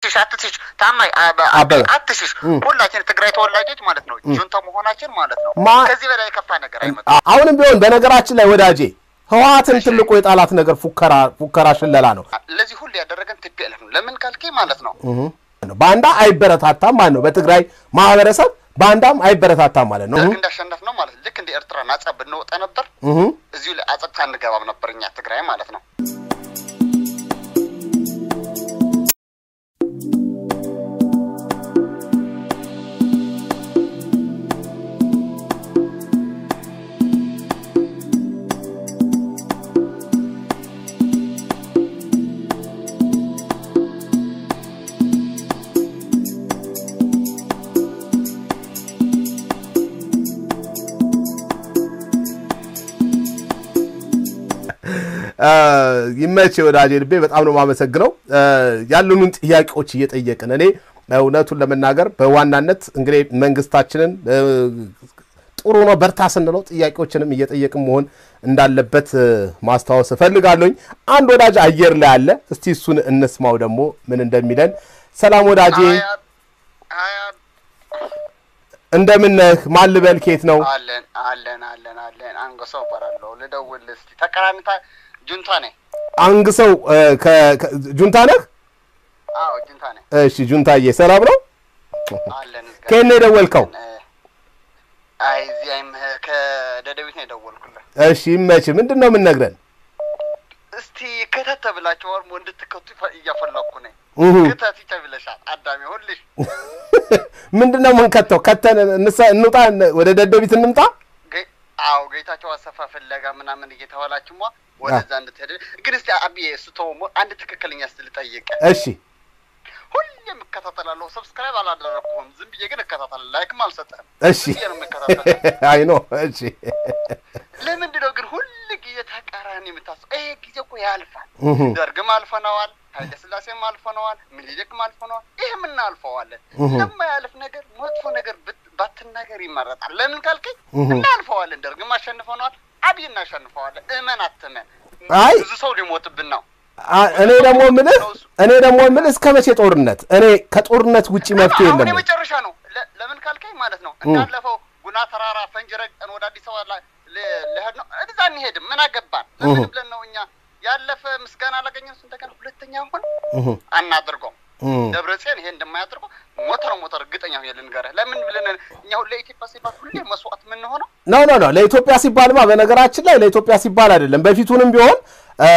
አትሽሽ አትሽሽ ታማኝ አበበ። አትሽሽ ሁላችን ትግራይ ተወላጆች ማለት ነው ጁንታ መሆናችን ማለት ነው ማ- ከዚህ በላይ የከፋ ነገር አይመጣም አ- አሁንም ቢሆን በነገራችን ላይ ወዳጄ ህወሓትን ትልቁ የጣላት ነገር ፉከራ ፉከራ ሽለላ ነው። ለዚህ ሁሉ ያደረገን ቲፒኤልኤፍ ነው ለምን ካልኬ ማለት ነው ባንዳ አይበረታታም ማለት ነው። በትግራይ ማህበረሰብ ባንዳም አይበረታታም ማለት ነው። ደርግ እንዳሸነፍ ነው ማለት ልክ እንደ ኤርትራ ናጻ ብንወጣ ነበር እህ እዚሁ ላይ አጸጥታ እንገባም ነበር እኛ ትግራይ ማለት ነው ይመች ወዳጄ ልቤ በጣም ነው የማመሰግነው። ያሉንን ጥያቄዎች እየጠየቅን እኔ እውነቱን ለመናገር በዋናነት እንግዲህ መንግስታችንን እ፣ ጥሩ ነው በርታ ስንለው ጥያቄዎችንም እየጠየቅን መሆን እንዳለበት እ፣ ማስታወስ እፈልጋለሁኝ። አንድ ወዳጅ አየር ላይ አለ። እስቲ እሱን እንስማው ደግሞ ምን እንደሚለን። ሰላም ወዳጄ፣ ሀያት ሀያት እንደምን ነህ? ማን ልበል? ኬት ነው? አለን አለን አለን አለን አንገሰው እባላለሁ ልደውል እስቲ ተቀራኒታ ጁንታ ነኝ አንግሰው እ፣ ከ- ከ- ጁንታ ነህ? አዎ ጁንታ ነኝ እሺ ጁንታዬ፣ ሰላም ነው? አለን እዝጋ- ከየት ነው የደወልከው? አይ እዚህ አይም ከደደቢት ነው የደወልኩልህ እሺ ይመች። ምንድን ነው የምንነግረን? እስቲ ከተተ ብላችሁ ወርሞ እንድትከቱ ይፈ- እያፈለኩ ነኝ እሁ። ክተት ይጨብለሻል አዳሚ ሁልሽ ምንድን ነው የምንከተው? ከተን እንሳ- እንውጣ፣ ወደ ደደቢት እንምጣ። ጌ- አዎ ጌታቸው አሰፋ ፍለጋ ምናምን እየተባላችሁማ ወደዛ እንድትሄድ ግን እስቲ አብዬ እሱ ተውሞ አንድ ትክክለኛ ስ ልጠይቅ እሺ ሁሌም እከታተላለሁ ሰብስክራይብ አላደረግኩም ዝም ብዬ ግን እከታተላለሁ ላይክም አልሰጠህም እሺ ዝም ብዬ ነው የምከታተለው አይ ኖ እሺ ለምንድን ነው ግን ሁል ጊዜ ተቃራኒ የምታስበው? ይሄ ጊዜ እኮ ያልፋል። እሁ። ደርግም አልፈነዋል፣ ኃይለ ሥላሴም አልፈነዋል፣ ምኒልክም አልፈነዋል። ይህም እናልፈዋለን። እሁ። ለማያልፍ ነገር መጥፎ ነገር ብት- ባትናገር ይመረጣል። ለምን ካልከኝ እሁ። እናልፈዋለን። ደርግም አሸንፈነዋል፣ አብይ እናሸንፈዋለን። እመን አትመን፣ አይ ብዙ ሰው ሊሞትብን ነው። አ- እኔ ደግሞ የምልህ እኔ ደግሞ የምልህ እስከ መቼ ጦርነት? እኔ ከጦርነት ውጪ መፍትሄ አሁን የለም። የመጨረሻ ነው። ለ- ለምን ካልከኝ ማለት ነው እንዳለፈው ጉና ተራራ ፈንጅ ረግጠን ወደ አዲስ አበባ ላ- ል- ልሄድ ነው። እዛ እንሄድም። ምን አገባን? ለምን እሁ። ብለን ነው እኛ ያለፈ ምስጋና አላገኘን። እንደገና ሁለተኛ አሁን እሁ። አናድርገው። እሁ። ደብረ ጽዮን ይሄ እንደማያደርገው ሞተር ሞተር እርግጠኛ ሆኜ ልንገርህ። ለምን ብለን እኛ ሁሌ ኢትዮጵያ ሲባል ሁሌ መስዋዕት የምንሆነው ኖ ኖ ኖ ለኢትዮጵያ ሲባልማ በነገራችን ላይ ለኢትዮጵያ ሲባል አይደለም። በፊቱንም ቢሆን እ፣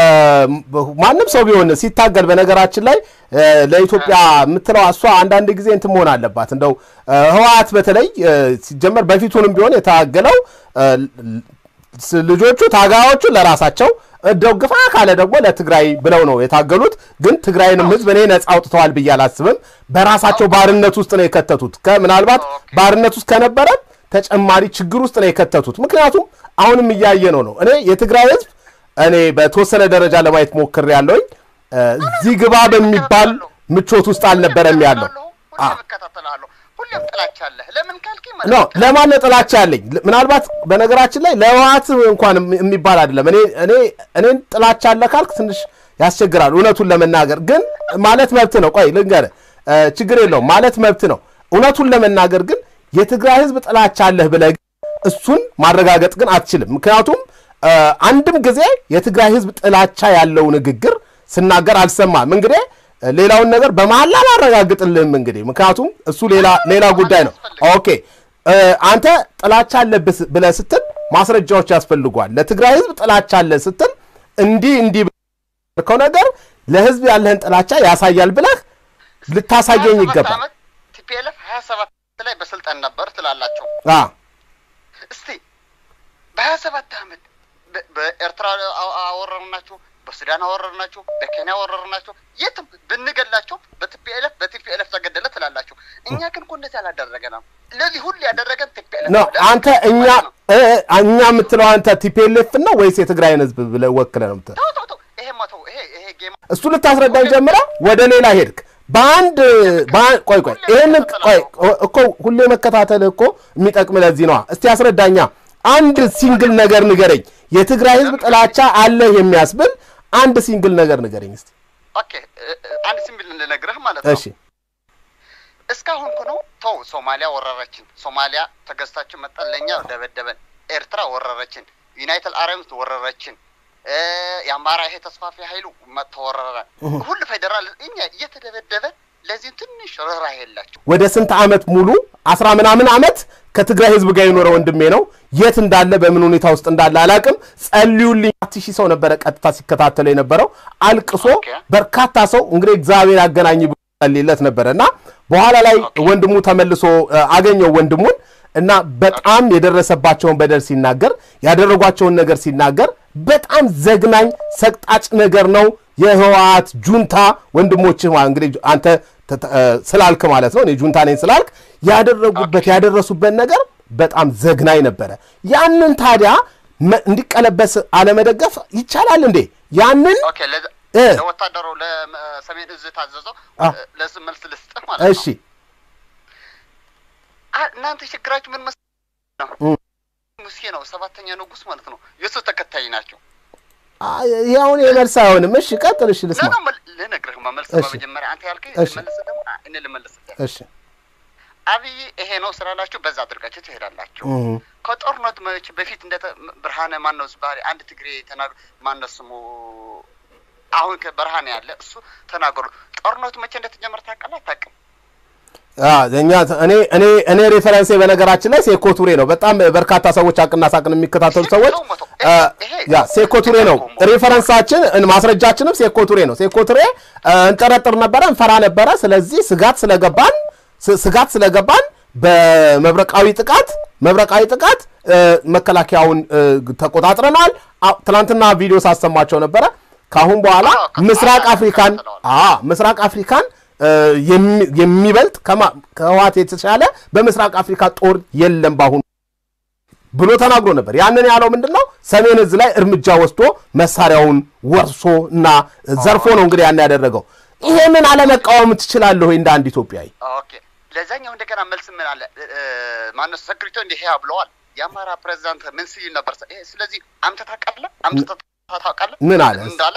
ማንም ሰው ቢሆን ሲታገል በነገራችን ላይ እ፣ ለኢትዮጵያ የምትለው እሷ አንዳንድ ጊዜ እንትን መሆን አለባት። እንደው እ፣ ህወሓት በተለይ እ፣ ሲጀመር በፊቱንም ቢሆን የታገለው እ፣ ስ- ልጆቹ ታጋዮቹ ለራሳቸው ደግፋ ካለ ደግሞ ለትግራይ ብለው ነው የታገሉት። ግን ትግራይንም ህዝብ እኔ ነጻ አውጥተዋል ብዬ አላስብም። በራሳቸው ባርነት ውስጥ ነው የከተቱት። ከምናልባት ኦኬ። ባርነት ውስጥ ከነበረ ተጨማሪ ችግር ውስጥ ነው የከተቱት። ምክንያቱም አሁንም እያየ ነው ነው እኔ የትግራይ ህዝብ እኔ በተወሰነ ደረጃ ለማየት ሞክር ያለውኝ እዚህ ግባ በሚባል ምቾት ውስጥ አልነበረም ያለው። አ- ሁሌም እከታተላለሁ። ሁሌም ጥላቻ አለህ። ለምን ካልከኝ ኖ ማለት ነው ለማን ነው ጥላቻ ያለኝ? ምናልባት በነገራችን ላይ ለህወሓት እንኳን የሚ- የሚባል አይደለም። እኔ እኔ እኔን ጥላቻ አለ ካልክ ትንሽ ያስቸግራል። እውነቱን ለመናገር ግን ማለት መብት ነው። ቆይ ልንገርህ፣ እ፣ ችግር የለውም ማለት መብት ነው። እውነቱን ለመናገር ግን የትግራይ ህዝብ ጥላቻ አለህ ብለህ ግን እሱን ማረጋገጥ ግን አትችልም። ምክንያቱም እ፣ አንድም ጊዜ የትግራይ ህዝብ ጥላቻ ያለው ንግግር ስናገር አልሰማም። እንግዲህ እ፣ ሌላውን ነገር በመሀል አላረጋግጥልህም። እንግዲህ ምክንያቱም እሱ ሌላ ሌላ ጉዳይ ነው። ኦኬ እ፣ አንተ ጥላቻ አለብህ ብለህ ስትል ማስረጃዎች ያስፈልጓል። ለትግራይ ህዝብ ጥላቻ አለ ስትል እንዲህ እንዲህ ከው ነገር ለህዝብ ያለህን ጥላቻ ያሳያል ብለህ ልታሳየኝ ይገባል። ቲፒኤልኤፍ ሀያ ሰባት ላይ በስልጣን ነበር ትላላቸው። አ እስቲ በሀያ ሰባት አመት በ- በኤርትራ አ- አወረርናቸው፣ በሱዳን አወረርናቸው፣ በኬንያ አወረርናቸው። የትም ብንገላቸው በቲፒኤልኤፍ በቲፒኤልኤፍ ተገደለ ትላላቸው። እኛ ግን እኮ እንደዚህ አላደረገንም። ለዚህ ሁሉ ያደረገን ቲፒኤልኤፍ ኖ ነው። አንተ እኛ እ፣ እኛ የምትለው አንተ ቲፒኤልኤፍ ነው ወይስ የትግራይን ህዝብ ብለህ ወክለህ ነው የምትለው? ተው ተው ተው፣ ይሄ መተው ይሄ ይሄ ጌማ እሱ ልታስረዳኝ ጀምረ ወደ ሌላ ሄድክ። በአንድ በአንድ ቆይ ቆይ ይህንን ቆይ እኮ ሁሌ መከታተል እኮ የሚጠቅም ለዚህ ነዋ። እስቲ አስረዳኛ። አንድ ሲንግል ነገር ንገረኝ። የትግራይ ህዝብ ጥላቻ አለህ የሚያስብል አንድ ሲንግል ነገር ንገረኝ እስቲ። ኦኬ እ- እ- አንድ ሲምብል ልነግርህ ማለት ነው። እሺ እስካሁን እኮ ነው ተው። ሶማሊያ ወረረችን፣ ሶማሊያ ተገዝታችን መጣን፣ ለእኛ ደበደበን። ኤርትራ ወረረችን፣ ዩናይትድ አረብስ ወረረችን፣ የአማራ ይሄ ተስፋፊ ኃይሉ ተወረረ። ሁሉ ፌዴራል እኛ እየተደበደበ ለዚህም ትንሽ ርኅራ የላቸው። ወደ ስንት ዓመት ሙሉ አስራ ምናምን ዓመት ከትግራይ ህዝብ ጋር የኖረ ወንድሜ ነው። የት እንዳለ በምን ሁኔታ ውስጥ እንዳለ አላቅም። ጸልዩልኝ። አራት ሺህ ሰው ነበረ ቀጥታ ሲከታተለ የነበረው አልቅሶ። በርካታ ሰው እንግዲህ እግዚአብሔር ያገናኝ ብሎ ጸልይለት ነበረ እና በኋላ ላይ ወንድሙ ተመልሶ አገኘው ወንድሙን እና በጣም የደረሰባቸውን በደል ሲናገር ያደረጓቸውን ነገር ሲናገር በጣም ዘግናኝ ሰቅጣጭ ነገር ነው። የህወሓት ጁንታ ወንድሞችህ እንግዲህ አንተ ስላልክ ማለት ነው እኔ ጁንታ ነኝ ስላልክ ያደረጉበት ያደረሱበት ነገር በጣም ዘግናኝ ነበረ። ያንን ታዲያ እንዲቀለበስ አለመደገፍ ይቻላል እንዴ? ያንን ለወታደሩ ለሰሜን እዝ ታዘዘው ለስ መልስ ልስጥህ ማለት ነው። እሺ እናንተ ችግራችሁ ምን መሰለህ ነው? ሙሴ ነው ሰባተኛ ንጉስ ማለት ነው። የእሱ ተከታይ ናቸው። ይህ አሁን የመልስ አይሆንም። እሺ ቀጥል። እሺ ልስማ። ልነግርህ መልስ በመጀመሪያ አንተ ያልከኝ መልስ ደግሞ እኔ ልመልስ። እሺ አብይ ይሄ ነው ስላላችሁ በዛ አድርጋችሁ ትሄዳላችሁ። ከጦርነት መች በፊት እንደ ብርሃነ ማነው ዝባሪ አንድ ትግሬ ተናግሮ ማነው ስሙ አሁን ከብርሃነ ያለ እሱ ተናገሩ። ጦርነቱ መቼ እንደተጀመረ ታውቃለህ? አታውቅም? እኛ እኔ እኔ እኔ ሬፈረንሴ በነገራችን ላይ ሴኮ ቱሬ ነው። በጣም በርካታ ሰዎች አቅና ሳቅን የሚከታተሉ ሰዎች ያ ሴኮ ቱሬ ነው ሬፈረንሳችን፣ ማስረጃችንም ሴኮ ቱሬ ነው። ሴኮ ቱሬ እንጠረጥር ነበረ፣ እንፈራ ነበረ። ስለዚህ ስጋት ስለገባን ስጋት ስለገባን በመብረቃዊ ጥቃት መብረቃዊ ጥቃት መከላከያውን ተቆጣጥረናል። ትናንትና ቪዲዮ ሳሰማቸው ነበረ። ከአሁን በኋላ ምስራቅ አፍሪካን ምስራቅ አፍሪካን የሚበልጥ ከህወሓት የተሻለ በምስራቅ አፍሪካ ጦር የለም በአሁኑ ብሎ ተናግሮ ነበር። ያንን ያለው ምንድን ነው? ሰሜን እዝ ላይ እርምጃ ወስዶ መሳሪያውን ወርሶ እና ዘርፎ ነው እንግዲህ ያን ያደረገው። ይሄንን አለመቃወም ትችላለህ ወይ እንደ አንድ ኢትዮጵያዊ? ኦኬ ለዛኛው እንደገና መልስ ምን አለ ማነው ሰክሪቶ እንዲህ ያ ብለዋል። የአማራ ፕሬዚዳንት ምን ሲል ነበር? ስለዚህ አምጥተህ ታውቃለህ? አምጥተህ ታውቃለህ? ምን አለ እንዳለ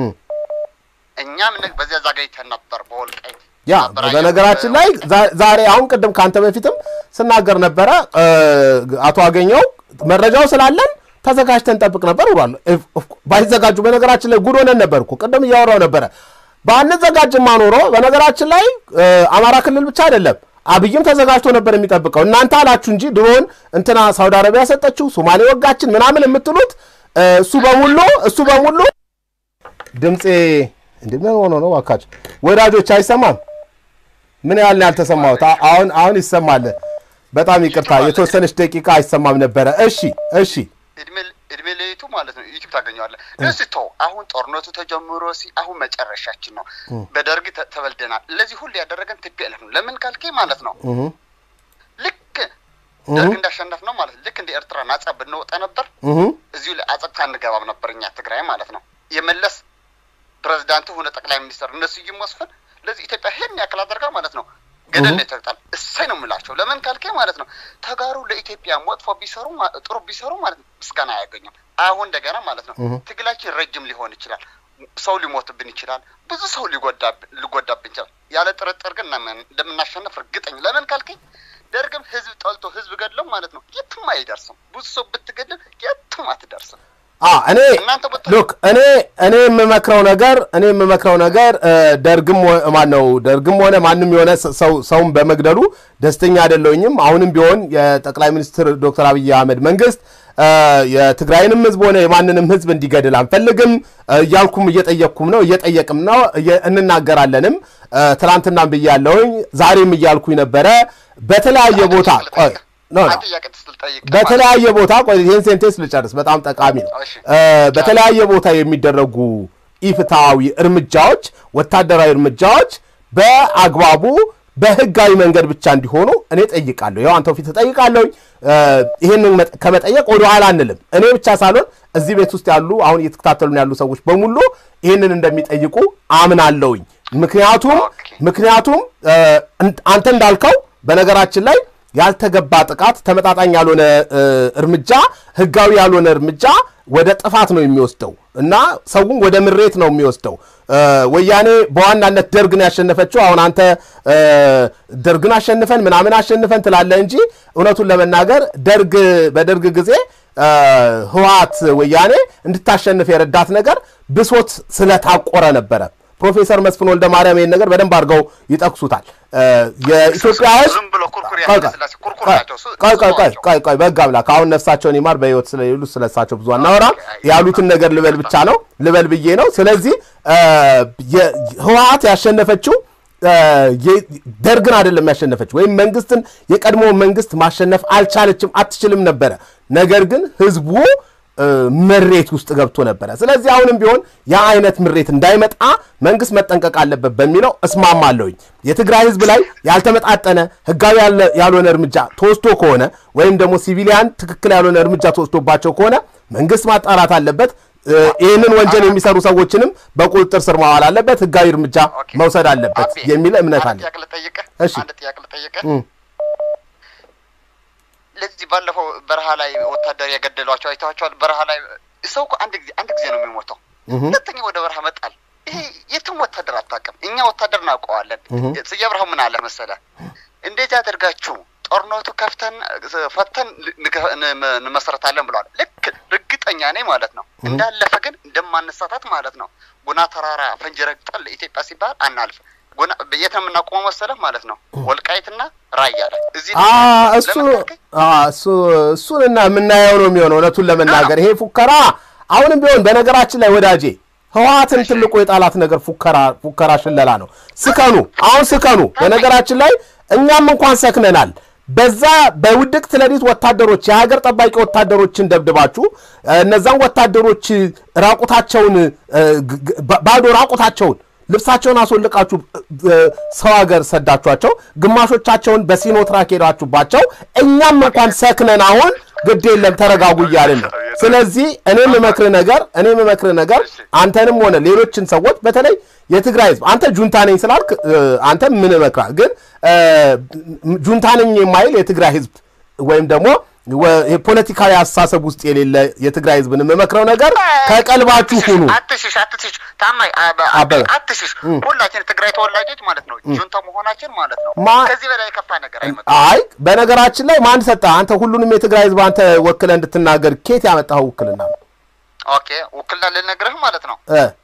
እኛም በዚያ ዛጋይተን ነበር በወልቃይት ያ በነገራችን ላይ ዛሬ አሁን ቅድም ከአንተ በፊትም ስናገር ነበረ አቶ አገኘው መረጃው ስላለን ተዘጋጅተን ጠብቅ ነበር ብሏል። ባይዘጋጁ በነገራችን ላይ ጉድ ሆነን ነበር እኮ ቅድም እያወራው ነበረ። ባንዘጋጅማ ኖሮ በነገራችን ላይ አማራ ክልል ብቻ አይደለም አብይም ተዘጋጅቶ ነበር የሚጠብቀው። እናንተ አላችሁ እንጂ ድሮን እንትና ሳውዲ አረቢያ ሰጠችው፣ ሶማሌ ወጋችን ምናምን የምትሉት እሱ በሙሉ እሱ በሙሉ ድምፄ እንዴ ምን ሆኖ ነው እባካችሁ ወዳጆች? አይሰማም? ምን ያህል ያልተሰማሁት አሁን አሁን ይሰማል። በጣም ይቅርታ የተወሰነች ደቂቃ አይሰማም ነበረ። እሺ እሺ እድሜ ለይቱ ማለት ነው ዩቲዩብ ታገኘዋለህ። እስ ተው አሁን ጦርነቱ ተጀምሮ ሲ አሁን መጨረሻችን ነው። በደርግ ተበልደናል። ለዚህ ሁሉ ያደረገን ቲፒኤልኤፍ ነው። ለምን ካልከኝ ማለት ነው ልክ ደርግ እንዳሸነፍ ነው ማለት ልክ እንደ ኤርትራ ናጻ ብንወጣ ነበር እዚሁ ላይ አጸጥታ እንገባም ነበር እኛ ትግራይ ማለት ነው የመለስ ፕሬዚዳንቱ ሆነ ጠቅላይ ሚኒስትር እነሱ መስፍን ለዚህ ኢትዮጵያ ይሄን ያክል አደርጋ ማለት ነው ገደል ላይ ተግጣል። እሰይ ነው የምላቸው። ለምን ካልከኝ ማለት ነው ተጋሩ ለኢትዮጵያ መጥፎ ቢሰሩ ጥሩ ቢሰሩ ማለት ነው ምስጋና አያገኙም። አሁን እንደገና ማለት ነው ትግላችን ረጅም ሊሆን ይችላል። ሰው ሊሞትብን ይችላል። ብዙ ሰው ሊጎዳብን ይችላል። ያለ ጥርጥር ግን እንደምናሸንፍ እርግጠኝ። ለምን ካልከኝ ደርግም ህዝብ ጠልቶ ህዝብ ገድለው ማለት ነው የትም አይደርስም። ብዙ ሰው ብትገድል የትም አትደርስም። እኔ ሉክ እኔ እኔ የምመክረው ነገር እኔ የምመክረው ነገር ደርግም ማን ነው ደርግም ሆነ ማንም የሆነ ሰው ሰውን በመግደሉ ደስተኛ አይደለሁኝም። አሁንም ቢሆን የጠቅላይ ሚኒስትር ዶክተር አብይ አህመድ መንግስት የትግራይንም ህዝብ ሆነ የማንንም ህዝብ እንዲገድል አንፈልግም እያልኩም እየጠየቅኩም ነው እየጠየቅም ነው እንናገራለንም። ትናንትናም ብያለሁኝ ዛሬም እያልኩኝ ነበረ በተለያየ ቦታ በተለያየ ቦታ ቆይ ይህን ሴንቴንስ ልጨርስ፣ በጣም ጠቃሚ ነው። በተለያየ ቦታ የሚደረጉ ኢፍትሐዊ እርምጃዎች፣ ወታደራዊ እርምጃዎች በአግባቡ በህጋዊ መንገድ ብቻ እንዲሆኑ እኔ ጠይቃለሁ። ያው አንተው ፊት ጠይቃለሁኝ። ይህንን ከመጠየቅ ወደኋላ አንልም። እኔ ብቻ ሳልሆን እዚህ ቤት ውስጥ ያሉ አሁን እየተከታተሉን ያሉ ሰዎች በሙሉ ይህንን እንደሚጠይቁ አምናለሁኝ። ምክንያቱም ምክንያቱም አንተ እንዳልከው በነገራችን ላይ ያልተገባ ጥቃት፣ ተመጣጣኝ ያልሆነ እርምጃ፣ ህጋዊ ያልሆነ እርምጃ ወደ ጥፋት ነው የሚወስደው እና ሰውን ወደ ምሬት ነው የሚወስደው። ወያኔ በዋናነት ደርግን ያሸነፈችው አሁን አንተ ደርግን አሸንፈን ምናምን አሸንፈን ትላለህ እንጂ እውነቱን ለመናገር ደርግ በደርግ ጊዜ ህወሓት ወያኔ እንድታሸንፍ የረዳት ነገር ብሶት ስለታቆረ ነበረ። ፕሮፌሰር መስፍን ወልደ ማርያም ይህን ነገር በደንብ አድርገው ይጠቅሱታል። የኢትዮጵያ ህዝብ ቆይ ቆይ በህግ አምላክ አሁን ነፍሳቸውን ይማር በህይወት ስለሌሉ ስለሳቸው ብዙ አናወራም። ያሉትን ነገር ልበል ብቻ ነው ልበል ብዬ ነው። ስለዚህ ህወሓት ያሸነፈችው ደርግን አይደለም ያሸነፈች ወይም መንግስትን የቀድሞ መንግስት ማሸነፍ አልቻለችም፣ አትችልም ነበረ። ነገር ግን ህዝቡ ምሬት ውስጥ ገብቶ ነበረ። ስለዚህ አሁንም ቢሆን ያ አይነት ምሬት እንዳይመጣ መንግስት መጠንቀቅ አለበት በሚለው እስማማለሁኝ። የትግራይ ህዝብ ላይ ያልተመጣጠነ ህጋዊ ያልሆነ እርምጃ ተወስዶ ከሆነ ወይም ደግሞ ሲቪሊያን ትክክል ያልሆነ እርምጃ ተወስዶባቸው ከሆነ መንግስት ማጣራት አለበት። ይህንን ወንጀል የሚሰሩ ሰዎችንም በቁጥጥር ስር ማዋል አለበት፣ ህጋዊ እርምጃ መውሰድ አለበት የሚል እምነት አለ። እሺ ለዚህ ባለፈው በረሃ ላይ ወታደር የገደሏቸው አይተዋቸዋል። በረሃ ላይ ሰው እኮ አንድ ጊዜ አንድ ጊዜ ነው የሚሞተው። ሁለተኛ ወደ በረሃ መጣል። ይሄ የትም ወታደር አታውቅም። እኛ ወታደር እናውቀዋለን። ስዬ ብርሃው ምን አለ መሰለ፣ እንደዚህ አደርጋችሁ ጦርነቱ ከፍተን ፈተን እንመሰረታለን ብለዋል። ልክ እርግጠኛ ነኝ ማለት ነው። እንዳለፈ ግን እንደማነሳታት ማለት ነው። ጉና ተራራ ፈንጂ ረግጠን ለኢትዮጵያ ሲባል አናልፍ የት ነው የምናቆመው መሰለህ ማለት ነው? ወልቃይትና ራያ ላይ እዚህ እሱ እሱንና የምናየው ነው የሚሆነው። እውነቱን ለመናገር ይሄ ፉከራ አሁንም ቢሆን በነገራችን ላይ ወዳጄ ህወሓትን ትልቁ የጣላት ነገር ፉከራ ፉከራ ሽለላ ነው። ስከኑ፣ አሁን ስከኑ። በነገራችን ላይ እኛም እንኳን ሰክነናል። በዛ በውድቅት ሌሊት ወታደሮች የሀገር ጠባቂ ወታደሮችን ደብድባችሁ እነዛን ወታደሮች ራቁታቸውን ባዶ ራቁታቸውን ልብሳቸውን አስወልቃችሁ ሰው ሀገር ሰዳችኋቸው፣ ግማሾቻቸውን በሲኖ ትራክ ሄዳችሁባቸው፣ እኛም እንኳን ሰክነን አሁን ግድ የለም ተረጋጉ እያልን ነው። ስለዚህ እኔ የምመክር ነገር እኔ የምመክር ነገር አንተንም ሆነ ሌሎችን ሰዎች በተለይ የትግራይ ህዝብ አንተ ጁንታ ነኝ ስላልክ አንተ ምን እመክራል፣ ግን ጁንታ ነኝ የማይል የትግራይ ህዝብ ወይም ደግሞ የፖለቲካዊ አስተሳሰብ ውስጥ የሌለ የትግራይ ህዝብን የምመክረው ነገር ከቀልባችሁ ሁኑ። አትሽሽ፣ አትሽሽ፣ ታማኝ አትሽሽ። ሁላችን ትግራይ ተወላጆች ማለት ነው ጁንታ መሆናችን ማለት ነው። ከዚህ በላይ የከፋ ነገር አይመጣም። አይ በነገራችን ላይ ማን ሰጠህ አንተ? ሁሉንም የትግራይ ህዝብ አንተ ወክለህ እንድትናገር ኬት ያመጣኸው ውክልና ነው? ኦኬ ውክልና ልነግርህ ማለት ነው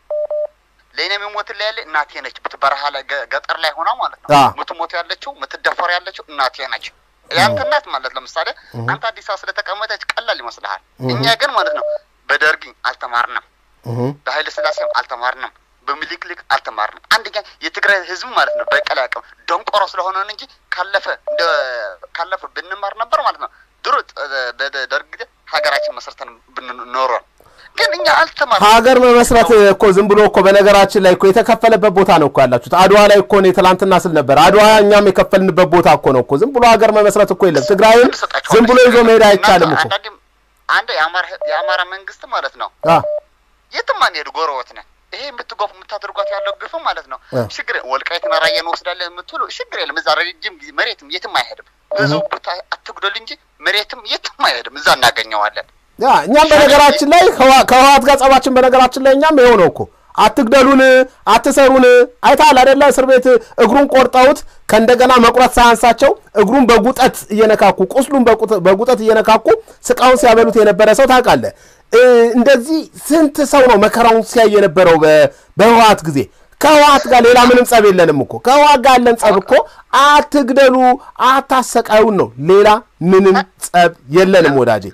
ለእኔ የሚሞት ላይ ያለ እናቴ ነች። በረሃ ላይ ገጠር ላይ ሆና ማለት ነው ምትሞት ያለችው ምትደፈር ያለችው እናቴ ነች። ያንተ እናት ማለት ለምሳሌ አንተ አዲስ አበባ ስለተቀመጠች ቀላል ይመስልሃል። እኛ ግን ማለት ነው በደርግ አልተማርንም፣ በኃይለ ስላሴም አልተማርንም፣ በሚሊክሊክ አልተማርንም። አንደኛ የትግራይ ህዝብ ማለት ነው በቀል አቅም ደንቆሮ ስለሆነ እንጂ ካለፈ እንደ ካለፈ ብንማር ነበር ማለት ነው ድሮ በደርግ ጊዜ ሀገራችን መስርተን ብንኖረን ግን እኛ አልተማርንም። ሀገር መመስረት እኮ ዝም ብሎ እኮ በነገራችን ላይ እኮ የተከፈለበት ቦታ ነው እኮ ያላችሁት። አድዋ ላይ እኮ እኔ ትላንትና ስል ነበር። አድዋ እኛም የከፈልንበት ቦታ እኮ ነው እኮ። ዝም ብሎ ሀገር መመስረት እኮ የለም። ትግራይን ዝም ብሎ ይዞ መሄድ አይቻልም እኮ። አንድ የአማራ መንግስት ማለት ነው የትም አንሄድ ጎረቤት ነን። ይሄ የምትጎፍ የምታደርጓት ያለው ግፍ ማለት ነው ችግር ወልቃይትና ራያ እንወስዳለን የምትሉ ችግር የለም። እዛ ረጅም ጊዜ መሬትም የትም አይሄድም። ብዙ ቦታ አትጉደል እንጂ መሬትም የትም አይሄድም። እዛ እናገኘዋለን። ያ እኛም በነገራችን ላይ ከህወሓት ጋር ጸባችን በነገራችን ላይ እኛም ይኸው ነው እኮ አትግደሉን፣ አትሰሩን። አይተሃል አይደለ? እስር ቤት እግሩን ቆርጠውት ከእንደገና መቁረጥ ሳያንሳቸው እግሩን በጉጠት እየነካኩ ቁስሉን በጉጠት እየነካኩ ስቃውን ሲያበሉት የነበረ ሰው ታውቃለህ። እንደዚህ ስንት ሰው ነው መከራውን ሲያይ የነበረው በህወሓት ጊዜ። ከህወሓት ጋር ሌላ ምንም ጸብ የለንም እኮ። ከህወሓት ጋር ያለን ጸብ እኮ አትግደሉ፣ አታሰቃዩን ነው። ሌላ ምንም ጸብ የለንም ወዳጄ።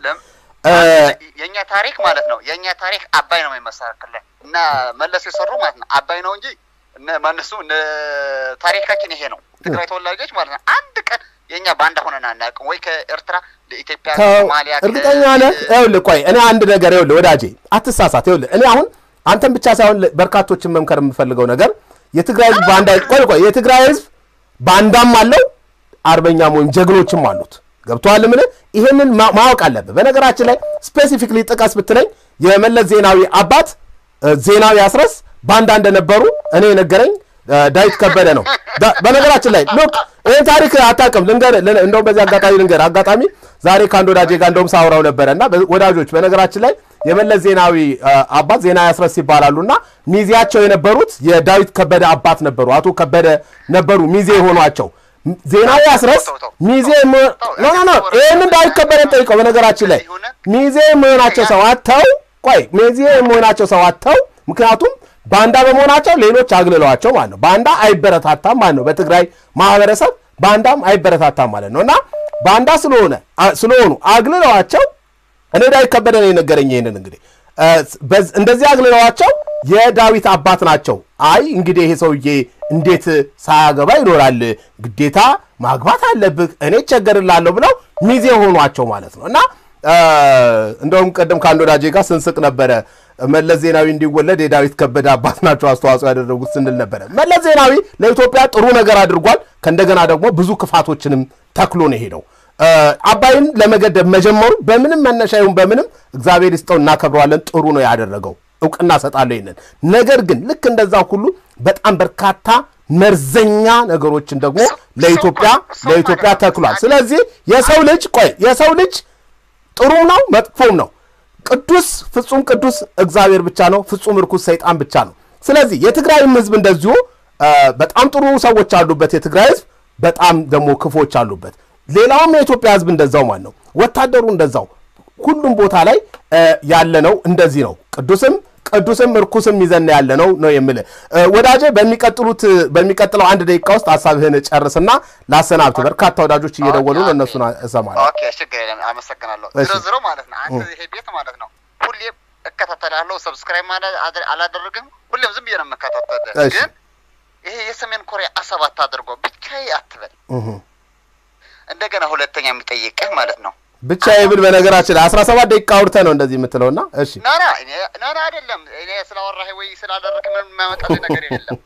የእኛ ታሪክ ማለት ነው የእኛ ታሪክ አባይ ነው የሚመሰክርልን እና መለስ የሰሩ ማለት ነው አባይ ነው እንጂ ማነሱ ታሪካችን ይሄ ነው። ትግራይ ተወላጆች ማለት ነው አንድ ቀን የእኛ ባንዳ ሆነን አናውቅም። ወይ ከኤርትራ ለኢትዮጵያ ሶማሊያ እርግጠኛ ነህ? ይኸውልህ ቆይ እኔ አንድ ነገር ይኸውልህ ወዳጄ አትሳሳት። ይኸውልህ እኔ አሁን አንተን ብቻ ሳይሆን በርካቶችን መምከር የምፈልገው ነገር የትግራይ ህዝብ ባንዳ ቆይ ቆይ የትግራይ ህዝብ ባንዳም አለው አርበኛም ወይም ጀግኖችም አሉት። ገብቶሃል? ምን ይሄንን ማወቅ አለብህ። በነገራችን ላይ ስፔሲፊክሊ ጥቀስ ብትለኝ የመለስ ዜናዊ አባት ዜናዊ አስረስ ባንዳ እንደነበሩ እኔ የነገረኝ ዳዊት ከበደ ነው። በነገራችን ላይ ሉክ ይሄ ይህን ታሪክ አታውቅም። ልንገርህ፣ ልን- እንደውም በዚህ አጋጣሚ ልንገርህ፣ አጋጣሚ ዛሬ ከአንድ ወዳጄ ጋር እንደውም ሳውራው ነበረ እና በ- ወዳጆች፣ በነገራችን ላይ የመለስ ዜናዊ አ, አባት ዜና ያስረስ ይባላሉ እና ሚዜያቸው የነበሩት የዳዊት ከበደ አባት ነበሩ። አቶ ከበደ ነበሩ ሚዜ የሆኗቸው። ም- ዜናዊ ያስረስ ተው፣ ተው፣ ሚዜ ተው፣ መ- ተው፣ ኖ ኖ ኖ ይህንን ዳዊት ከበደን ጠይቀው። በነገራችን ላይ ይሁን። ሚዜ የመሆናቸው ሰው አተው ቆይ ሚዜ የመሆናቸው ሰው አተው ምክንያቱም ባንዳ በመሆናቸው ሌሎች አግልለዋቸው ማለት ነው። ባንዳ አይበረታታም ማለት ነው። በትግራይ ማህበረሰብ ባንዳም አይበረታታም ማለት ነው እና ባንዳ ስለሆነ አ- ስለሆኑ አግልለዋቸው እኔ ዳዊት ከበደ ነው የነገረኝ። ይሄንን እንግዲህ እ፣ በዝ- እንደዚህ አግልለዋቸው የዳዊት አባት ናቸው። አይ እንግዲህ ይሄ ሰውዬ እንዴት ሳያገባ ይኖራል? ግዴታ ማግባት አለብህ፣ እኔ እቸገርላለሁ ብለው ሚዜ ሆኗቸው ማለት ነው እና እ፣ እንደውም ቀደም ከአንድ ወዳጄ ጋር ስንስቅ ነበረ። መለስ ዜናዊ እንዲወለድ የዳዊት ከበደ አባት ናቸው አስተዋጽኦ ያደረጉት ስንል ነበረ። መለስ ዜናዊ ለኢትዮጵያ ጥሩ ነገር አድርጓል። ከእንደገና ደግሞ ብዙ ክፋቶችንም ተክሎ ነው የሄደው። እ፣ አባይን ለመገደብ መጀመሩ በምንም መነሻ ይሁን በምንም እግዚአብሔር ይስጠው እናከብረዋለን። ጥሩ ነው ያደረገው፣ እውቅና ሰጣለሁ ይንን። ነገር ግን ልክ እንደዛ ሁሉ በጣም በርካታ መርዘኛ ነገሮችን ደግሞ ለኢትዮጵያ ለኢትዮጵያ ተክሏል። ስለዚህ የሰው ልጅ ቆይ የሰው ልጅ ጥሩም ነው መጥፎም ነው። ቅዱስ ፍጹም ቅዱስ እግዚአብሔር ብቻ ነው። ፍጹም ርኩስ ሰይጣን ብቻ ነው። ስለዚህ የትግራይም ህዝብ እንደዚሁ እ፣ በጣም ጥሩ ሰዎች አሉበት። የትግራይ ህዝብ በጣም ደግሞ ክፎች አሉበት። ሌላውም የኢትዮጵያ ህዝብ እንደዛው ማለት ነው። ወታደሩ እንደዛው ሁሉም ቦታ ላይ እ፣ ያለ ነው። እንደዚህ ነው። ቅዱስም ቅዱስም እርኩስም ይዘን ያለ ነው ነው የምልህ እ፣ ወዳጄ። በሚቀጥሉት በሚቀጥለው አንድ ደቂቃ ውስጥ ሀሳብህን ጨርስና ላሰናብት። በርካታ ወዳጆች እየደወሉ ነው። እነሱን እሰማለሁ። ኦኬ ችግር የለም አመሰግናለሁ እሺ። ዝሮ ዝሮ ማለት ነው አንተ ይሄ ቤት ማለት ነው ሁሌም እከታተላለሁ ሰብስክራይብ ማለት አድ- አላደረግም ሁሌም ዝም ብዬ ነው የምከታተልህ እሺ። ግን ይሄ የሰሜን ኮሪያ አሰብ አታድርጎ ብቻዬ አትበል እህ። እንደገና ሁለተኛ የሚጠይቅህ ማለት ነው ብቻ የብል በነገራችን ላይ 17 ደቂቃ አውርተህ ነው እንደዚህ የምትለውና እሺ ናና እኔ ናና አይደለም እኔ ስላወራህ ወይ ስላደረክ ምንም የሚያመጣልህ ነገር የለም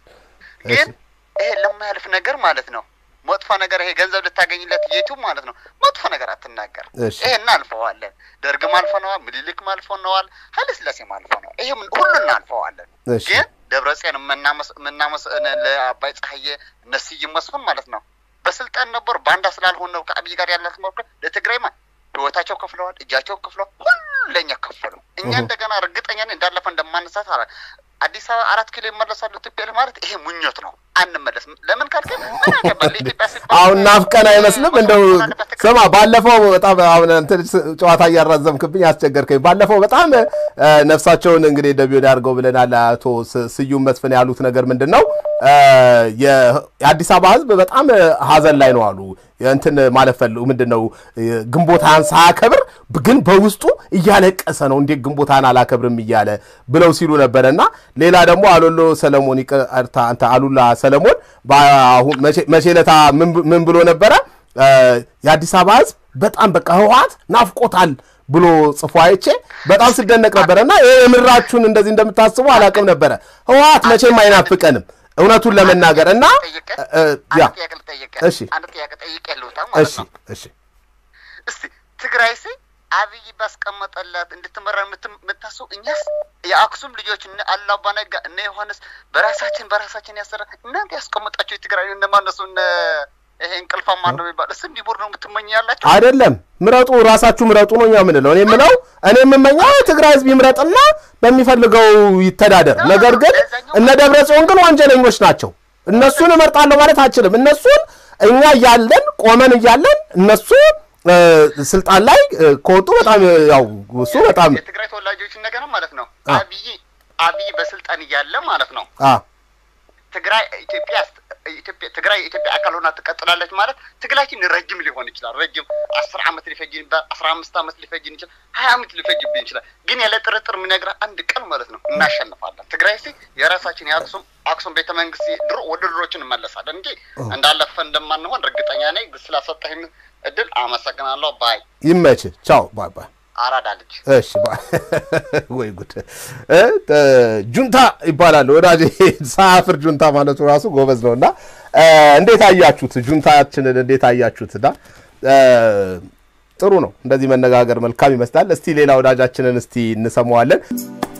ግን ይሄ ለማያልፍ ነገር ማለት ነው መጥፎ ነገር ይሄ ገንዘብ ልታገኝለት ዩቱብ ማለት ነው መጥፎ ነገር አትናገር እሺ። ይሄ እናልፈዋለን ደርግም አልፈነዋል ምኒልክም አልፈነዋል ኃይለሥላሴም አልፈነዋል ይሄ ምን- ሁሉ እናልፈዋለን እሺ። ግን ደብረጽዮን የምናመስ- የምናመስ እነ- ለአባይ ፀሐዬ እነ ስዩም መስፍን ማለት ነው በስልጣን ነበሩ ባንዳ ስላልሆነ ነው ከአብይ ጋር ያላት መርዶ ለትግራይ ማ ህይወታቸው ከፍለዋል እጃቸው ከፍለዋል ሁሉ ለእኛ ከፈሉ እኛ እሁ። እንደገና እርግጠኛ ነኝ እንዳለፈ እንደማንሳት አላ አዲስ አበባ አራት ኪሎ ይመለሳሉ ኢትዮጵያ ማለት ይሄ ምኞት ነው አንመለስም ለምን ካልከ ምን ያገባል ለኢትዮጵያ ሲባል አሁን ናፍቀን አይመስልም እንደው አለበት ትግራይ ስማ ባለፈው በጣም አሁን እንትን ስ- ጨዋታ እያራዘምክብኝ አስቸገርከኝ ባለፈው በጣም እ፣ ነፍሳቸውን እንግዲህ ደቢወድ አድርገው ብለናል አቶ ስ- ስዩም መስፍን ያሉት ነገር ምንድን ነው እ፣ የ- የአዲስ አበባ ህዝብ በጣም እ፣ ሀዘን ላይ ነው አሉ እንትን ማለት ፈል ምንድን ነው እ፣ ግንቦታን ሳያከብር ግን በውስጡ እያለቀሰ ነው እንዴት ግንቦታን አላከብርም እያለ ብለው ሲሉ ነበረ እና ሌላ ደግሞ አሎሎ ሰለሞን ይቅርታ አንተ አሉላ ሰለሞን በአሁን መቼ- መቼ ዕለታ ምን ብ- ምን ብሎ ነበረ እ፣ የአዲስ አበባ ህዝብ በጣም በቃ ህወሓት ናፍቆታል ብሎ ጽፎ አይቼ በጣም ስደነቅ ነበረ እና ይሄ የምራችሁን እንደዚህ እንደምታስቡ አላቅም ነበረ ህወሓት መቼም አይናፍቀንም እውነቱን ለመናገር እና ጠይቀህ እ፣ ያ አንድ ጥያቄ ልጠይቅህ እሺ። አንድ ጥያቄ ጠይቀህ ልውጣ ማለት እሺ ነው እሺ እስቲ ትግራይ ሲ አብይ ባስቀመጠላት እንድትመራ የምትም- የምታስቡ እኛስ የአክሱም ልጆች እነ አላባ ነጋ እነ ዮሐንስ በራሳችን በራሳችን ያሰራ እናንተ ያስቀመጣቸው የትግራይ እነማነሱ እነ ይሄ እንቅልፋ ማን ነው የሚባል እስ እንዲቦር ነው የምትመኝ ያላቸው አይደለም ምረጡ፣ ራሳችሁ ምረጡ ነው እኛ የምንለው። እኔ የምለው እኔ የምመኘው የትግራይ ህዝብ ይምረጥና በሚፈልገው ይተዳደር። ነገር ግን እነ ደብረ ጽዮን ግን ወንጀለኞች ናቸው። እነሱን እመርጣለሁ ማለት አችልም። እነሱን እኛ እያለን ቆመን እያለን እነሱ እ፣ ስልጣን ላይ እ፣ ከወጡ በጣም እ፣ ያው እሱ በጣም የትግራይ ተወላጆችን ነገር ማለት ነው አ። አብይ አብይ በስልጣን እያለ ማለት ነው አ ትግራይ ኢትዮጵያ ኢትዮጵያ ትግራይ የኢትዮጵያ አካል ሆና ትቀጥላለች ማለት ትግላችን ረጅም ሊሆን ይችላል። ረጅም አስር አመት ሊፈጅን ይችላል። አስራ አምስት አመት ሊፈጅን ይችላል። ሀያ አመት ሊፈጅብን ይችላል። ግን ያለ ጥርጥር የምነግርህ አንድ ቀን ማለት ነው እናሸንፋለን። ትግራይ ሲ የራሳችን የአክሱም አክሱም ቤተ መንግስት ድሮ ወደ ድሮችን እንመለሳለን እንጂ እንዳለፈ እንደማንሆን እርግጠኛ ነኝ። ስላሰጠህን እድል አመሰግናለሁ። ባይ ይመች። ቻው ባይ ባይ። አራዳ ልጅ እሺ ባይ። ወይ ጉድ እ ተ- ጁንታ ይባላል ወዳጄ። ሳያፍር ጁንታ ማለቱ ራሱ ጎበዝ ነው። እና እ፣ እንዴት አያችሁት? ጁንታችንን እንዴት አያችሁት? እና እ፣ ጥሩ ነው እንደዚህ መነጋገር መልካም ይመስላል። እስቲ ሌላ ወዳጃችንን እስቲ እንሰማዋለን።